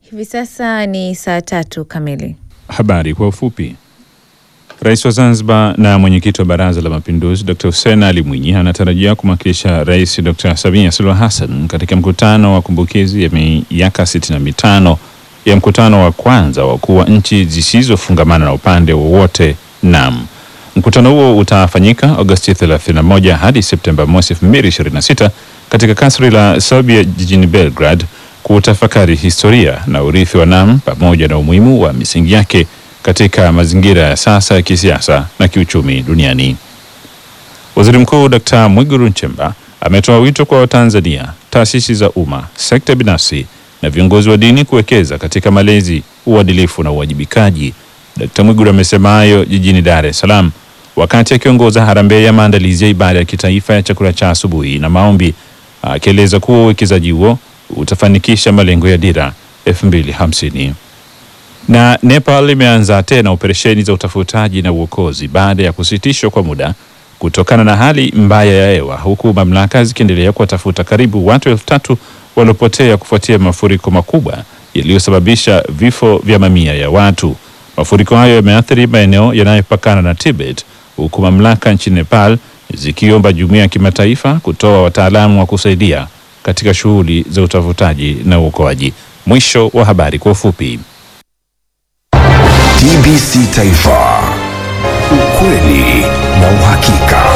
Hivi sasa ni saa tatu kamili. Habari kwa ufupi. Rais wa Zanzibar na mwenyekiti wa Baraza la Mapinduzi Dr. Hussein Ali Mwinyi anatarajia kumwakilisha Rais Dr. Samia Suluhu Hassan katika mkutano wa kumbukizi ya miaka 65 ya mkutano wa kwanza wa wakuu wa nchi zisizofungamana na upande wowote NAM. Mkutano huo utafanyika Agosti 31 hadi Septemba mosi 2026 katika kasri la Serbia jijini Belgrade kutafakari historia na urithi wa NAM pamoja na umuhimu wa misingi yake katika mazingira ya sasa ya kisiasa na kiuchumi duniani. Waziri Mkuu Dkt. Mwigulu Nchemba ametoa wito kwa Watanzania, taasisi za umma, sekta binafsi na viongozi wa dini kuwekeza katika malezi, uadilifu na uwajibikaji. Dkt. Mwigulu amesema hayo jijini Dar es Salaam wakati akiongoza harambee ya maandalizi ya ibada ya kitaifa ya chakula cha asubuhi na maombi, akieleza kuwa uwekezaji huo utafanikisha malengo ya dira 2050. Na Nepal imeanza tena operesheni za utafutaji na uokozi baada ya kusitishwa kwa muda kutokana na hali mbaya ya hewa, huku mamlaka zikiendelea kuwatafuta karibu watu elfu tatu waliopotea kufuatia mafuriko makubwa yaliyosababisha vifo vya mamia ya watu. Mafuriko hayo yameathiri maeneo yanayopakana na Tibet, huku mamlaka nchini Nepal zikiomba jumuiya ya kimataifa kutoa wataalamu wa kusaidia katika shughuli za utafutaji na uokoaji. Mwisho wa habari kwa ufupi. TBC Taifa, ukweli na uhakika.